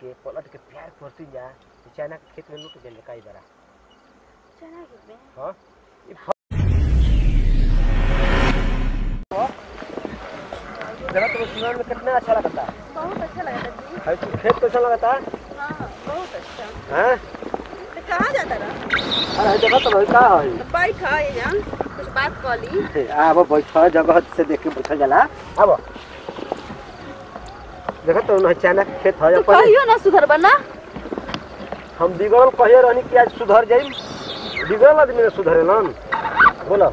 के पलट के प्यार करती जा चाइना के खेत में लुट गए कई बार चना के में हाँ ई फ- जगह तो सीमान में कितना अच्छा लगता है बहुत अच्छा लगा था जी है तो खेत कैसा लगता है हाँ बहुत अच्छा हैं तो कहाँ जाता रहा अरे जगह तो भाई का है तो बैठ ये जान कुछ बात कर ली आब बैठ जगह से देख के बैठल जाला आब देखो तो ना चाइना के खेत है तो अपन कहियो ना सुधर बना हम बिगड़ल कहिए रहनी कि आज सुधर जाई बिगड़ल आदमी ने सुधरे लन बोलो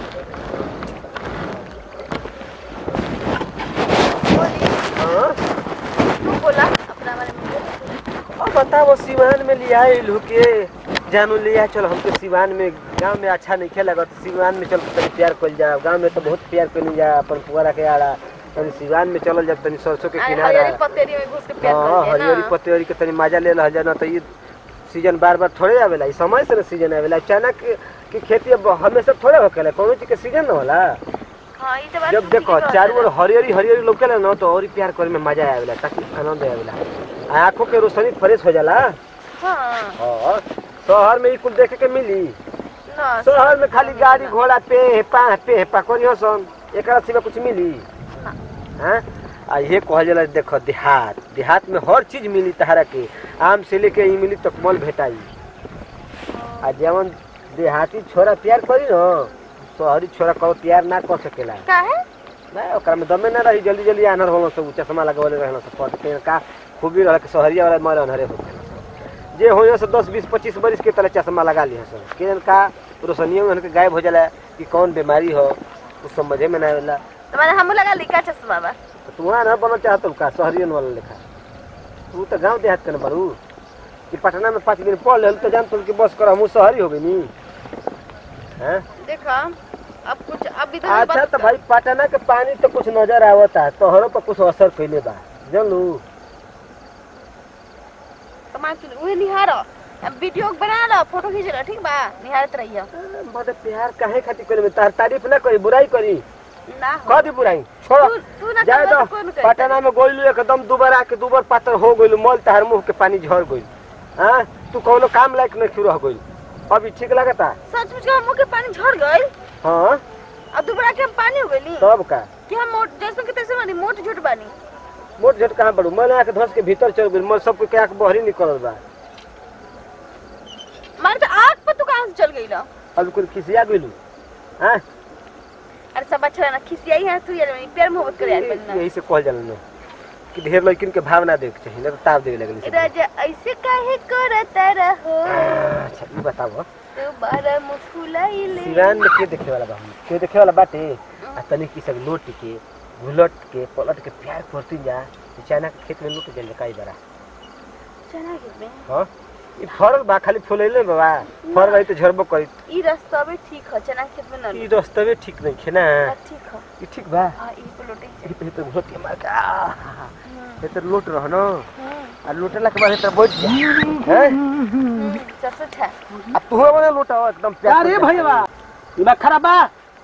हाँ तू बोला अपना बारे में अब बताओ सिवान में लिया लू के जानू लिया चल हमके सिवान में गांव में अच्छा नहीं खेला तो सिवान में चल के तनी प्यार कल जा गांव में तो बहुत प्यार करी जा अपन पुआरा के आड़ा तनी सिवान में चलल जा तनी सरसों के अरे किनारा हरियरी पतेरी में घुस के प्यार हाँ कर हरियरी ना पतेरी के तनी मजा ले रहा जाना तो ये सीजन बार बार थोड़े आवेला ई समय से ना सीजन आवेला चाइना के की खेती अब हमेशा थोड़े होकेला कोनो चीज के सीजन ना होला हाँ ये तो बात जब तू देखो ठीक चारों कहत ओर हरियरी हरियरी लौकेला ना तो और ही प्यार करे में मजा आवेला ताकि आनंद आवेला आ आंखों के रोशनी फ्रेश हो जाला रहा। हाँ हाँ शहर में ई कुल देखे के मिली ना शहर में खाली गाड़ी घोड़ा पे पा पे पा करियो सन एकरा सिवा कुछ मिली हाँ। हैं आ ये कहल जाला देखो देहात देहात में हर चीज मिली तहरा के आम से लेके ई मिली तक मल भेटाई आ जवन देहाती छोरा प्यार करी न शहरी छोरा कहो प्यार ना कर सकेला का है ना ओकरा में दमे ना रही जल्दी जल्दी आनर होलो सब चश्मा लगवले रहना सब पद के का खूबी रह के शहरिया वाला मर अनहरे हो गए जे हो से दस बीस पच्चीस बरिस के तले चश्मा लगा लिया सब के का रोशनियों में उनके गायब हो जाला कि कौन बीमारी हो कुछ समझे में ना आवेला तो मैंने हम लगा ली का चश्मा बा तो तू वहाँ ना बनना चाहत का शहरियन वाला लेखा तू तो गांव देहात के न बड़ू कि पटना में पाँच दिन पढ़ ले तो जान तुम कि बस कर हमहूँ शहरी हो गई नी हैं देखा अब कुछ अब इधर अच्छा तो भाई पटना के पानी तो कुछ नजर आवता है तोहरों पर कुछ असर कैले बा जानलू कमा के उहे निहार अब वीडियो बना लो फोटो खींच लो ठीक बा निहारत रहियो बड़े प्यार काहे खातिर करे में तार तारीफ ना करी बुराई करी ना हो कह दी बुराई छोड़ तू तू ना जाए करबा दो तो कौन करे पटना में गोइलू एकदम दुबर आके दुबर पातर हो गइलू मल तार मुंह के पानी झड़ गइल हाँ तू कौनो काम लायक नहीं रह गइल अभी ठीक लगता सचमुच के मुंह के पानी झड़ गइल हाँ अब दोबारा के हम पानी हो गइली तब का कि हम मोट जैसे के तैसे बानी मोट झूठ बानी मोट झट कहाँ बड़ू मल आके धस के भीतर चल गइल मल सबके के आके बहरी निकलल बा मारे तो आग पर तू कहां से चल गइल अभी कुछ खिसिया गइलू हाँ अरे सब अच्छा ना खिसियाई है तू यार प्यार मोहब्बत करे यार बनना यही से कहल जाला ना कि ढेर लड़किन के भावना देखे चाहिए ना तो ताव देवे लगली सब। राजा ऐसे काहे करता रहो अच्छा ई बताओ तू बारा मुस्कुराइले सिवान में के देखे वाला बा हम के देखे वाला बाटे आ तनी की सब लोट के घुलट के पलट के प्यार करती जा कि चाइना के खेत में लुट गइल कई बार चना के में हां ई फरल बा खाली फुलैले बाबा फर रही तो झरबो करी ई रास्ता भी ठीक है चना खेत में न ई रस्तवे ठीक नहीं खे ना लो ठीक है ई ठीक बा हां ई पलोटे ई पे तो घोट के मार का हम्म ये तो लूट रह न हम्म आ लूटला के बाद तो बैठ जा हैं सबसे अच्छा अब तू बने लूटा एकदम प्यार अरे करके। भैया दिमाग खराब बा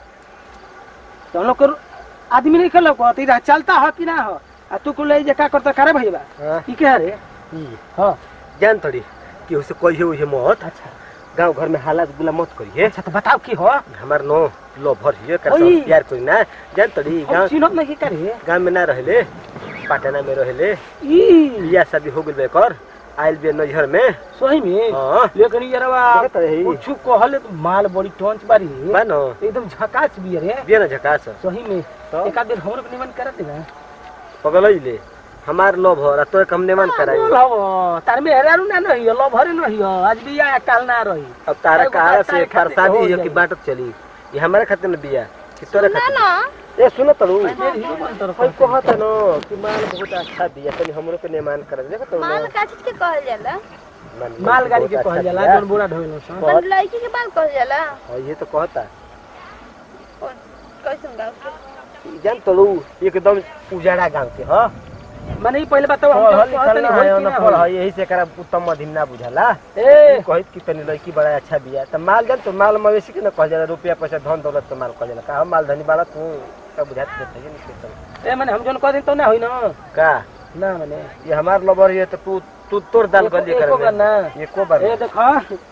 तो हम लोग को आदमी नहीं खेलो को तेरा चलता हो कि ना हो आ तू को ले जे का करता करे भैया हाँ, ई के रे ई हाँ जान थोड़ी कि उसे कोई है उसे मत अच्छा गांव घर में हालात गुला मत करिए अच्छा तो बताओ की हो हमार नो लो भर हिए कर ओई। प्यार कोई ना जान तड़ी हम गांव चिन्हत नहीं की करे गांव में ना रहले पटना में रहले ई बियाह शादी हो गेल बेकर आइल बे नजर में सही में हां लेकिन यारवा देखत रही। कुछ कहले तो माल बड़ी टोंच बारी बा न एकदम झकास भी रे बिया ना झकास सही में तो? एक आध दिन हमरो के निमन करत ना पगलैले हमार लो भर आ तो कम नेमान कराई बोल हव तार में हेरारू ना नहीं लो भरे नहीं हो आज भी या काल ना रही अब तारा एगो कहा बात से तारे खातिर फरसादी हो है कि जाई। बाटत चली ये हमारे खातिर न बिया कि तोरे ना खातिर ना ए सुनो तड़ू ये हीरो बन तरफ कोई कहत न कि माल बहुत अच्छा दिया तनी हमरो के नेमान कर देखत तड़ू माल का चीज के कहल जाला मालगाड़ी के कहल जाला जौन बूढ़ा ढोल सन बहुत- अपन लड़की के बाल कहल जाला हाँ, ये तो कहता कौन कैसन गाँव के जान तड़ू एकदम उजाड़ा गांव के हां माने ई पहले बताओ हम पढ़ल जब कहत लिखल ना नहीं है होई कि ना ना पढ़ होई। यही से एकरा उत्तम मध्यम ना बुझाला ए कहत कि तनी लड़की बड़ा अच्छा बिया त माल जान तो माल मवेशी के ना कहल जाला रुपया पैसा धन दौलत के माल कहल जाला का हम माल धनी बाड़ा तू का बुझात के चाहिए नहीं ए माने हम जौन कह दिन तो ना होई ना का ना मने ये हमार लबर है तो तू तू तोर दाल एको- गली एको कर बार ना एको बार ए देखो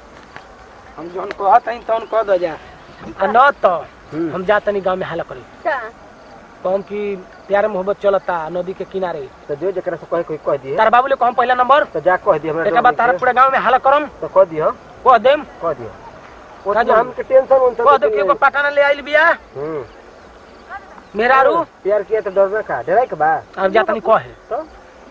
हम जौन कहत हई तौन कह दो जा आ न तो हम्म। हम जा तनी गांव में हाला करी का कहम कि प्यार मोहब्बत चलता नदी के किनारे तो जो जकरा से कहे कोई कह दिए तार बाबू ले कहम पहला नंबर तो जा कह दिए हमरा एक बार तारा पूरा गांव में हाला करम तो कह दिए कह देम कह दिए का ओतना जानी? हमके टेंशन उनसे कह दे कि एगो पटाना ले आइल बिया हम्म मेहरारू प्यार किया तो डरना का डराई के बा अब जा तनी कहे तो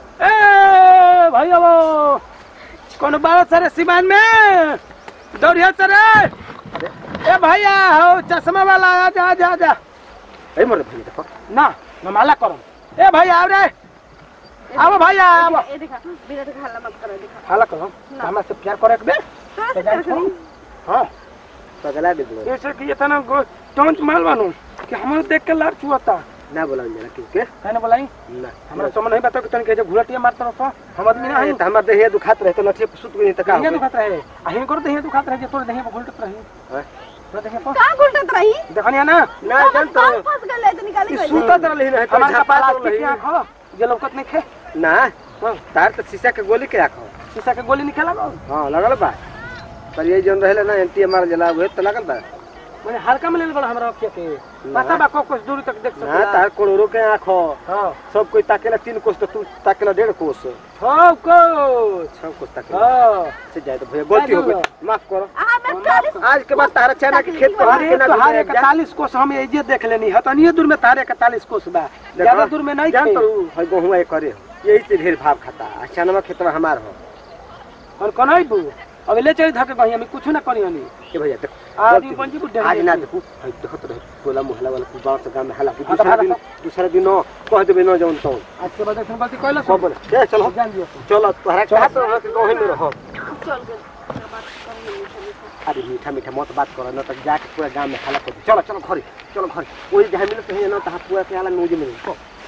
ए भाई अब कौन बात सरे सिवान में दौड़िया सरे ए भैया हो चश्मा वाला आ जा आ जा आ जा ए मोर भाई देखो ना नमाला करम ए भैया आओ रे आओ भैया आओ ए देखा बिना देखा हल्ला मत करो देखा हाला करम हमरा से प्यार करे के बे कहाँ से तो जान कर करी? हां पगला दे दो ऐसे कि इतना गो टोंच माल बानू कि हमरो देख के लार चुआता ना बोला जरा किसके कहने बोलाई ना हमरा समझ नहीं बता कि तन के जो घुलटिया मारत रहो हम आदमी ना नहीं तो हमार देह दुखात रहे तो लठे सुत गई तो का दहिया हो दुखात रहे आ हिन कर दहिया दुखात रहे जे तोर दहिया घुलटत रही हैं? तोर दहिया पर कहाँ घुलटत रही देखनिया ना ना जान तो कहाँ फंस गए तो निकाली ई गई सुतत रही ना तो हमार झपा प्लास्टिक रही के आँख हो जे लौकत नहीं खे ना तार तो शीशा के गोली के आखो शीशा के गोली निकला गो हां लगल बा पर ये जन रहले ना एंटी मार जला हुए तो लगल बा मैंने हल्का में ले बड़ा हमरा अखिया के पता बा को कुछ दूर तक देख ना सकला तार करोड़ों के आँखो हां सब कोई ताकेला तीन कोस तो तू ताकेला डेढ़ कोस हो को छह कोस ताकेला हां से जाए तो भैया गलती हो गई माफ करो हाँ मैं चालीस आज के बाद तारा चना के खेत पर अरे तोहार इकतालीस कोस हम एजे देख लेनी हतनिए दूर में तारे इकतालीस कोस बा ज्यादा दूर में नहीं जान थे तो है गहुआ करे यही से ढेर भाव खाता आ चनवा खेतवा हमार हो और कनई बू अब ले चली धके कहीं हम कुछ ना करी हनी के भैया देखो आज गलती पंजी हो बुड्ढे गई। आज नहीं ना देखी। देखो है देखो तो टोला मोहल्ला वाला गांव से गांव में हला हाँ, तो दूसरा भाड़ा दिन दूसरा दिन न कह देबे न जाऊन तो आज के बाद ऐसा गलती कैला सब बोले ए चलो जान दियो चलो तोहरा कहा तो हम के गांव में रहो चल गए बात करेंगे मीठा मीठा अरे मीठा मीठा मत बात करो न तो जाके पूरा गांव में हला कर दे। चलो चलो घरे चलो घरे वही जहाँ मिले तो है न तहाँ पूरा के हला नूज में